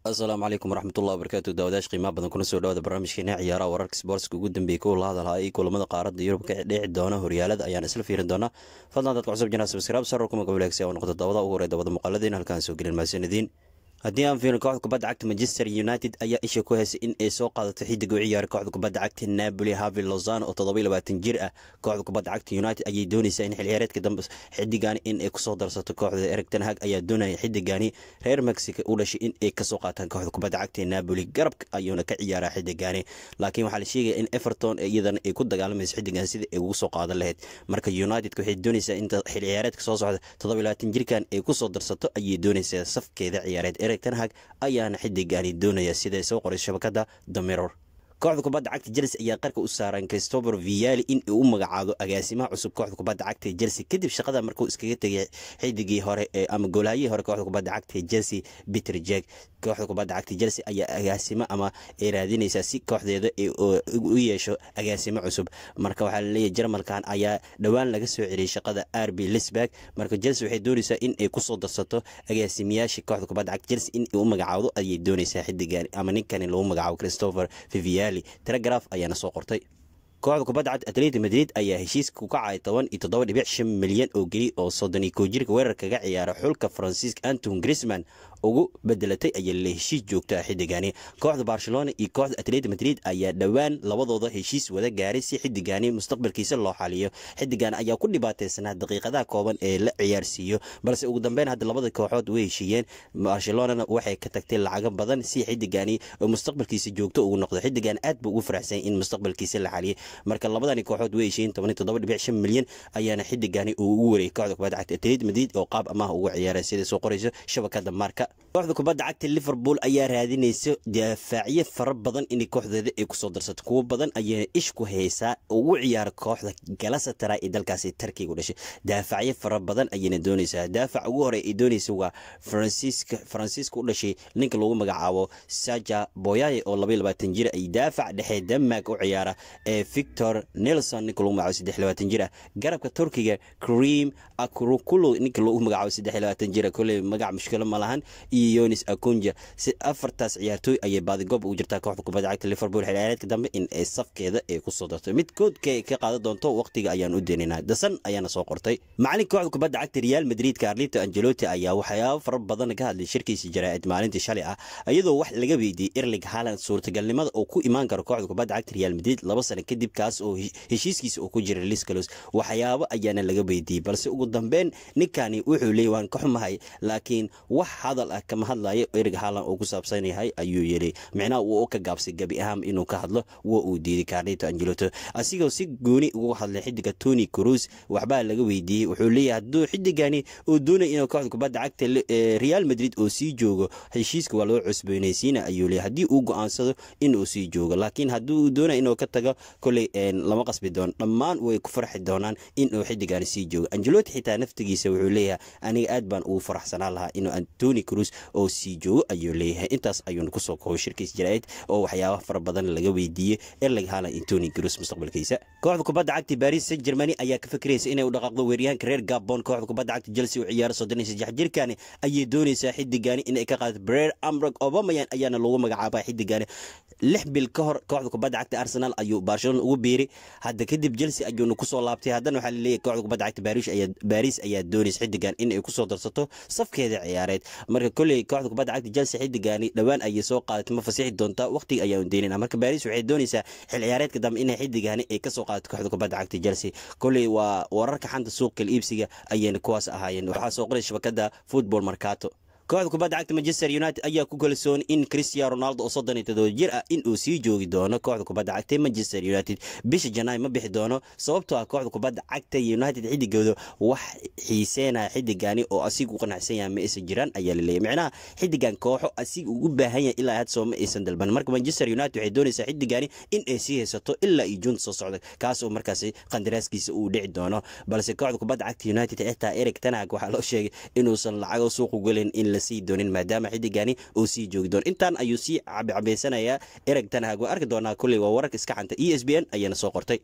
asalaamu calaykum waraxmatullahi wabarakaatu daawadayash qiimaha badan kuna soo dhawaada barnaamijkeena ciyaaraha wararka sboortska ugu dambeeyey kuwa la hadalhaa iyo kulamada qaaradda yurub ka dhici doona horyaalada ayaan isla fiirin doonaa fadlan dadka cusub janaa sabskaraab sarar kuma gabalagsi oo noqdo daawada ugu horey dabada muuqaaladiin halkaan soo gelin mahadsanadiin haddii aan fiirin kooxda kubadda cagta manchester united ayaa isha ku heysay in ay soo qaadato xidig u ciyaara kooxda kubadda cagta napoli havi lozano oo toddoba iyo labaatan jir ah kooxda kubadda cagta united ayay doonaysaa in xilciyaareedka dambe xidigani in ay kusoo darsato kooxda ereg ten hag ayaa doonaya xidigani reer mexico u dhashay in ay kasoo qaataan kooxda kubadda cagta napoli garabka ayuuna ka ciyaaraa xidigani laakiin waxaa la sheegaya in everton iyadana ay ku dagaalamayso xidigan sida ay ugu soo qaadan lahayd marka united waxay doonaysaa inta xilciyaareedka soo socda toddoba iyo labaatan jirkan ay kusoo darsato ayay doonaysaa safkeeda ciyaareed tenhag ayaana xidigani doonaya siday soo qoray shabakada damiror kooxda kubadda cagta chelsea ayaa qarka u saaran christopher viali in uu u magacaabo agaasimaha cusub kooxda kubadda cagta chelsea kadib shaqada markuu iskaga tegay xidigii hore ama goolhayihii hore kooxda kubadda cagta chelsea peter jack kooxda kubadda cagta chelsea ayaa agaasimo ama ay raadinaysaa si kooxdeeda u yeesho agaasimo cusub marka waxaa laleeyahy jarmalkan ayaa dhowaan laga soo celiyay shaqada rb lisberg marka chelsea waxay doonaysaa in ay kusoo darsato agaasimiyaasha kooxda kubadda cagta chelsea in uu magacaabo ayay doonaysaa xidigan ama ninkani lagu magacaabo christopher viviali telegraf ayaana soo qortay kooxda kubadda cagta atleti madrid ayaa heshiiska ku kacay toban iyo toddoba dhibic shan milyan oo geli oo soddon iyo kow jirka weerarkaga ciyaara xulka faransiiska anton grisman ugu bedelatay ayaa la heshiis joogta xidigani kooxda barcelona iyo kooxda atleti madrid ayaa dhowaan labadooda heshiis wada gaaray si xidigani mustaqbalkiisa loo xaliyo xidigan ayaa ku dhibaateysanaa daqiiqadaha kooban ee la ciyaarsiiyo balse ugu dambeyn hadda labada kooxood way heshiiyeen barcelonana waxay ka tagtay lacago badan si xidigani mustaqbalkiisa joogto ugu noqdo xidigan aad buu ugu faraxsan in mustaqbalkiisa la xaliyay marka labadani kooxood way heshiiyeen toban iyo toddoba dhibic shan milyan ayaana xidigani uu ugu wareeyay kooxda kubadda cagta atleti madrid oo qaab amaah uga ciyaara sida soo qorayso shabakada marka kooxda kubadda cagta liverpool ayaa raadinaysa daafaacyo fara badan inay kooxdeeda ay kusoo darsato kuwo badan ayaa ish ku haysaa ugu ciyaara kooxda galasatara ee dalkaasi tarkiga u dhashay daafacyo fara badan ayayna doonaysaa daafac ugu hore ay doonaysa waa faransiiska faransiiska u dhashay ninka lagu magacaabo saja boyaye oo labaiyo labaatan jir ay daafac dhexe denmark u ciyaara ee victor nelson ninka lagu magacaabo saddex labaatan jir ah garabka turkiga cream akrukulo ninka lagu magacaabo saddex labaatan jir koley magac mushkilo ma lahan iyo yonis akunja si afartaas ciyaartooy ayay baadigoob ugu jirtaa kooxda kubadda cagta liverpool xilciyaareedka dambe in ay safkeeda ay kusoo darto midkoodka ka qaadan doonto waqtiga ayaan u deeninaa dasan ayaana soo qortay macalin kooxda kubadda cagta real madrid carlito angelotti ayaa waxyaabo fara badan ka hadlay shirkiisa jaraa'id maalintii shalay ah iyadoo wax laga weydiiyey erling haaland suurtagalnimada oo ku imaan karo kooxda kubadda cagta real madrid laba sano kadib kaas oo heshiiskiisa uu ku jira liscalos waxyaabo ayaana laga weydiiyey balse ugu dambeyn ninkani wuxuu leeyay waan ka xumahay laakiin wax hadal ah kama hadlayo erig haaland uu ku saabsan yahay ayuu yiri micnaha uu ka gaabsay gebi ahaan inuu ka hadlo waa uu diiday carlito angeloto asigoo si gooni ugu hadlay xidiga tony cruz waxbaa laga weydiiyey wuxuu leeyahay hadduu xidigani uu doonay inuu kooxda kubadda cagta real madrid oo sii joogo heshiiska waa loo cusboonaysiina ayuu leeyahay haddii uu go-aansado inuu sii joogo laakiin haddii uu doonay inuu ka tago koley lama qasbi doono dhammaan way ku farxi doonaan inuu xidigani sii joogo angeloti xitaa naftigiisa wuxuu leeyahay aniga aad baan ugu faraxsanaan lahaa inuu antony cruz oo sii joogo ayuu leeyahay intaas ayuuna kusoo koobay shirkiis jaraa'id oo waxyaabaha fara badan laga weydiiyey erling haaland antony cruz mustaqbalkiisa kooxda kubadda cagta baris saint germany ayaa ka fikiraysa inay u dhaqaaqdo weeryahanka reer gabon kooxda kubadda cagta chelsea u ciyaara soddon iyo saddex jirkani ayay doonaysaa xidigani inay ka qaadato brer amrog obamayan ayaana lagu magacaabaa xidigani lix bil ka hor kooxda kubadda cagta arsenal ayuu barcelona ugu biiray hadda kadib chelsea ayuuna kusoo laabtay haddana waxaa laleeyahay kooxda kubadda cagta baris ayaa doonaysa xidigan inay kusoo darsato safkeeda ciyaareed marka kolley kooxda kubadda cagta chelsea xidigani dhowaan ayay soo qaadatay ma fasixi doontaa waqtiga ayaa deynayna marka baris waxay doonaysaa xil ciyaareedka dambe inay xidigani ay kasoo qaadato kooxda kubadda cagta chelsea kolley waa wararka xanta suuqa iibsiga ayayna kuwaas ahaayeen waxaa soo qoray shabakada football markato kooxda kubadda cagta manchester united ayaa ku kalsoon in cristiano ronaldo oo soddon iyo todoba jir ah in uu sii joogi doono kooxda kubadda cagta manchester united bisha janaay ma bixi doono sababtoo ah kooxda kubadda cagta united xidigooda wax xiiseenaya xidigani oo asiga u qanacsan yahay ma aysan jiraan ayaa laleeyahy micnaha xidigan kooxo asiga uu u baahan yahay ilaa had soo ma aysan dalban marka manchester united waxay doonaysaa xidigani in ay sii haysato ilaa iyo juunta soo socda kaas oo markaasi qandaraaskiisa uu dhici doono balse kooxda kubadda cagta united xitaa eric tanag waxaa loo sheegay inuusan lacago suuqu gelin in la sii doonin maadaama xidigani uu sii joogi doono intaan ayuu sii cabicabaysanayaa ereg tanhag waa arki doonaa kulley waa wararka iska xanta e s b n ayaana soo qortay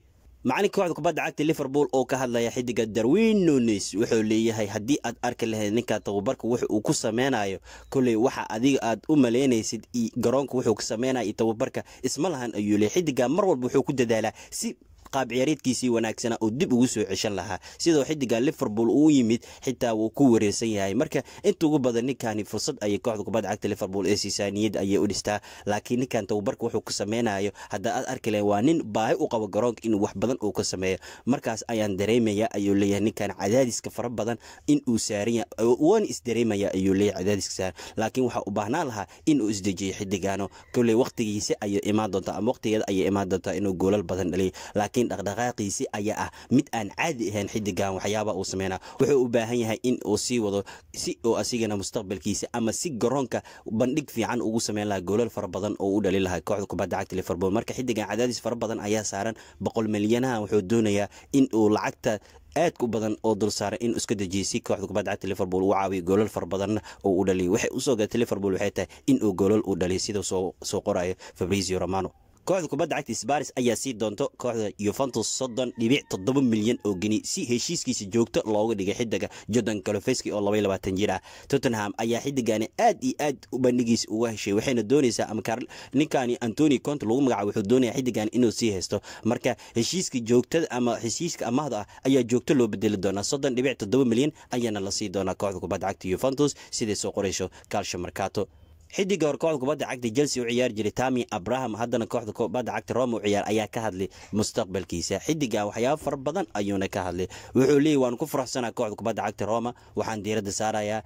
macalinka kooxda kubadda cagta liverpool oo ka hadlaya xidiga darwin nunes wuxuu leeyahay haddii aad arki lahayd ninka tababarka wuxa uu ku sameynayo kolley waxa adiga aad u malaynaysid garoonka wuxuu ka sameynaya tababarka isma lahan ayuu leeyahy xidiga mar walba wuxuu ku dadaalaa si qaab ciyaareedkiisii wanaagsana oo dib ugu soo ceshan lahaa sidoo xidiga liverpool uu yimid xitaa wuu ku wareersan yahay marka inta ugu badan ninkani fursad ayay kooxda kubadda cagta liverpool ee siisaa niyad ayay u dhistaa laakiin ninkan tababarka wuxuu ka sameynayo hadda aad arki lahayn waa nin baahi u qabo garoonka in wax badan uu ka sameeyo markaas ayaan dareemaya ayuu leeyahay ninkan cadaadiska fara badan in uu saaran waana isdareemaya ayuu leeyahay cadaadiska saaran laakiin waxaa u baahnaan lahaa in uu isdejiyo xidigaano kolley waqtigiisa ayay imaan doontaa ama waqtigeeda ayay imaan doontaa inuu goolal badan dhaliyo laakiin dhaqdhaqaaqiisi ayaa ah mid aan caadi ahayn xidigan waxyaaba uu sameynaa wuxuu u baahan yahay in uu sii wado si oo asigana mustaqbalkiisa ama si garoonka bandhig fiican ugu sameyn lahaa goolal fara badan oo u dhali lahaa kooxda kubadda cagta liverpool marka xidigan cadaadis fara badan ayaa saaran boqol milyanaha wuxuu doonayaa in uu lacagta aadka u badan oo dul saaray in iska dejiyay si kooxda kubadda cagta liverpool uu caawiyo goolal fara badanna oo u dhaliyo waxay usoo gaatay liverpool waxay tahay in uu goolal u dhaliyo sida soo qorayo fabrizio romano kooxda kubadda cagta sbaris ayaa sii doonto kooxda yuventus soddon dhibic toddoba milyan oo geni si heshiiskiisa joogto looga dhigay xidiga jordan kalofeski oo labay labaatan jir ah tottenham ayaa xidigani aad iyo aad u bandhigiisa uga heshay waxayna doonaysaa ama ninkani antoni conte lagu magacaabo wuxuu doonaya xidigan inuu sii haysto marka heshiiska joogtada ama heshiiska amahda ah ayaa joogto loo bedeli doonaa soddon dhibic toddoba milyan ayaana la sii doonaa kooxda kubadda cagta yuventus siday soo qorayso calsho marcato xidiga hore kooxda kubadda cagta chelsea u ciyaari jiray tami abraham haddana kooxda kubadda cagta roma u ciyaar ayaa ka hadlay mustaqbalkiisa xidiga waxyaabo fara badan ayuuna ka hadlay wuxuu leeyay waan ku faraxsanaa kooxda kubadda cagta roma waxaan diiradda saarayaa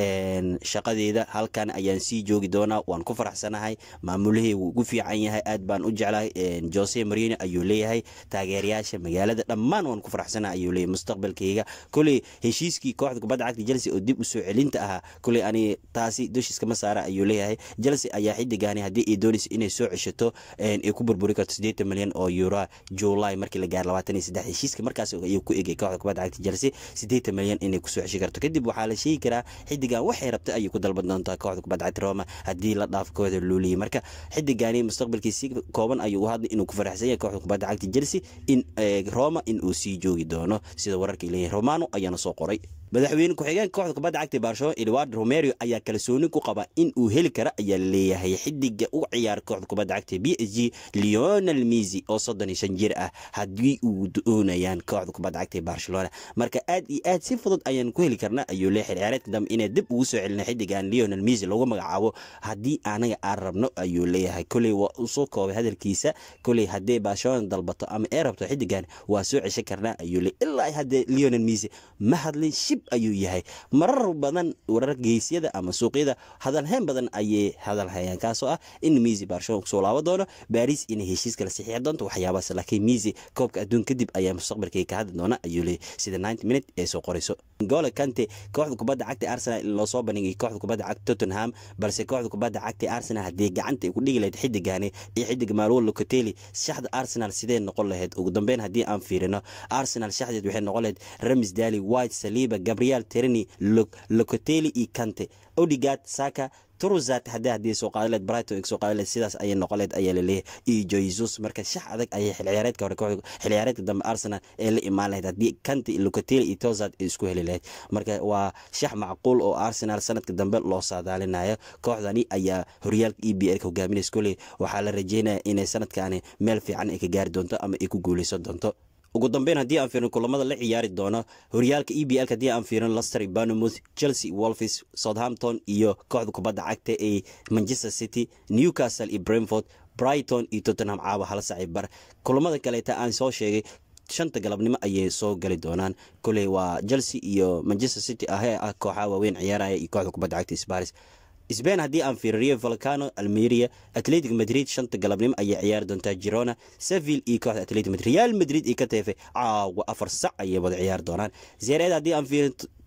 shaqadeeda halkan ayaan sii joogi doonaa waan ku faraxsanahay maamulahey wuu ugu fiican yahay aad baan u jeclahay jose marino ayuu leeyahay taageerayaasha magaalada dhammaan waan ku faraxsanahay ayuu leeyahay mustaqbalkayga koley heshiiskii kooxda kubadda cagta chelsea oo dib u soo celinta ahaa koley ani taasi dushiiskama saara ayuu leeyahay chelsea ayaa xidigani haddii ay doonaysa inay soo ceshato ay ku burburi karto siddeetan milyan oo euro july markii la gaaro labaatan iyo saddex heshiiska markaas ayuu ku egay kooxda kubadda cagta chelsea siddeetan milyan inay kusoo ceshi karto kadib waxaa la sheegi karaa xidigan waxay rabta ayay ku dalban doontaa kooxda kubadda cagta roma haddii la dhaafo kooxda luuliya marka xidigani mustaqbalkiisi kooban ayuu u hadlay inuu ku faraxsan yahay kooxda kubadda cagta chelsea in roma in uu sii joogi doono sida wararkii leeyahay romano ayaana soo qoray madaxweyne ku-xigeenka kooxda kubadda cagta barcelona edward romerio ayaa kalsooni ku qaba in uu heli kara ayaa laleeyahay xidiga u ciyaara kooxda kubadda cagta b s g leonel misi oo soddon iyo shan jir ah haddii uu doonayaan kooxda kubadda cagta barcelona marka aad iyo aad si fudud ayaan ku heli karnaa ayuu leeyahay ciyaareedka dambe inay dib ugu soo celina xidigan leonel misi lagu magacaabo haddii anaga aan rabno ayuu leeyahay koley waa usoo koobay hadalkiisa koley haddii barcelona dalbato ama ee rabto xidigan waa soo ceshan karnaa ayuu leeyahy ilaa haddee leonel misi ma hadlin shib ayuu yahay marar badan warar geysyada ama suuqyada hadalhayn badan ayay hadal hayaan kaasoo ah in misi barcelona kusoo laabo doono baris inay heshiis kala saxiixi doonto waxyaabaas laakiin misi koobka adduun kadib ayaa mustaqbalkay ka hadli doona ayuu leeyahy sida ninety minute ee soo qorayso gole kante kooxda kubadda cagta arsenal in loo soo bandhigay kooxda kubadda cagta tottenham balse kooxda kubadda cagta arsenal haddii gacanta ay ku dhigi lahayd xidigani iyo xidig maruel locoteli shaxda arsenal sidee noqon lahayd ugu dambeyn haddii aan fiirino arsenal shaxdeed waxay noqon lahayd ramis dali white saliba gabriel terni locoteli iyo kante odigard saka truzat haddii haddii soo qaadaleed brighton soo qaadaleed sidaas ayay noqoleed ayaa laleeyahay iyo jesus marka shax adag ayay xil ciyaareedka hore kooxda xil ciyaareedka dambe arsenal ee la imaan lahayd haddii kanti locateli iyo tozat ay isku heli lahayd marka waa shax macquul oo arsenal sanadka dambe loo saadaalinayo kooxdani ayaa horyaalka e b l ka hogaaminaysa koley waxaa la rajeynaya inay sanadkani meel fiican ay ka gaari doonto ama ay ku guuleysan doonto ugu dambeyn haddii aan fiirin kulamada la ciyaari doono horyaalka e b l haddii aan fiirin lester banamouth chelsea wolfis southampton iyo kooxda kubadda cagta ee manchester city newcastle iyo brentford brighton iyo tottenham caawa hala sacay bar kulamada kaleeta aan soo sheegay shanta galabnimo ayay soo gali doonaan koley waa chelsea iyo manchester city ahee ah kooxaha waaweyn ciyaaraya iyo kooxda kubadda cagta sparis sbain haddii aan fiiriyo volcano almeria atletic madrid shanta galabnimo ayay ciyaari doontaa girona seville iyo kooxda atletic madrid real madrid iyo ka teefay caawa afar sac ayay wada ciyaari doonaan zeereed haddii aan fiirin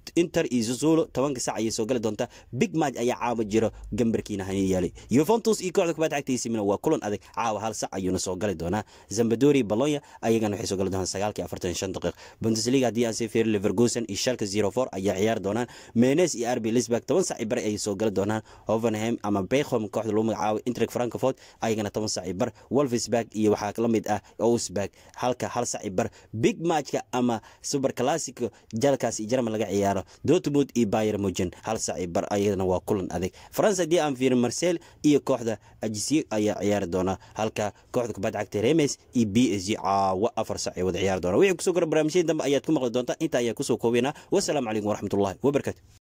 inter iyo zuzulo tobanka sac ayay soo gali doontaa big match ayaa caawa jiro gambarkiina hani yaalay yuventus iyo kooxda kubadda cagta AC Milan waa kulan adag caawa hal sac ayuuna soo gali doonaa zambadori balonya ayagana waxay soo gali doonaan sagaalkii afartan shan daqiiq bundesliga haddii aan sii fiirin leverkusen iyo schalke zero four ayaa ciyaari doonaan menes iyo rb lisberg toban sac bar ayay soo gali doonaan hovenheim ama bechom kooxda lagu magacaabo intrek frankfurt ayagana toban sac bar wolfsburg iyo waxaa la mid ah ousberg halka hal sac bar big matchka ama super classico jalkaas iyo jarmal laga ciyaaro dortmund iyo bayer mugen hal sac bar ayadana waa kulan adag france haddii aan fiirin marcel iyo kooxda ajisiye ayaa ciyaari doona halka kooxda kubadda cagta remes iyo b s g caawa afar sac ay wada ciyaari doona wixii kusoo kora barnaamijyada dambe ayaad ku maqli doontaa inta ayaa kusoo koobaynaa wasalaamu calaykum waraxmatullahi wabarakaatu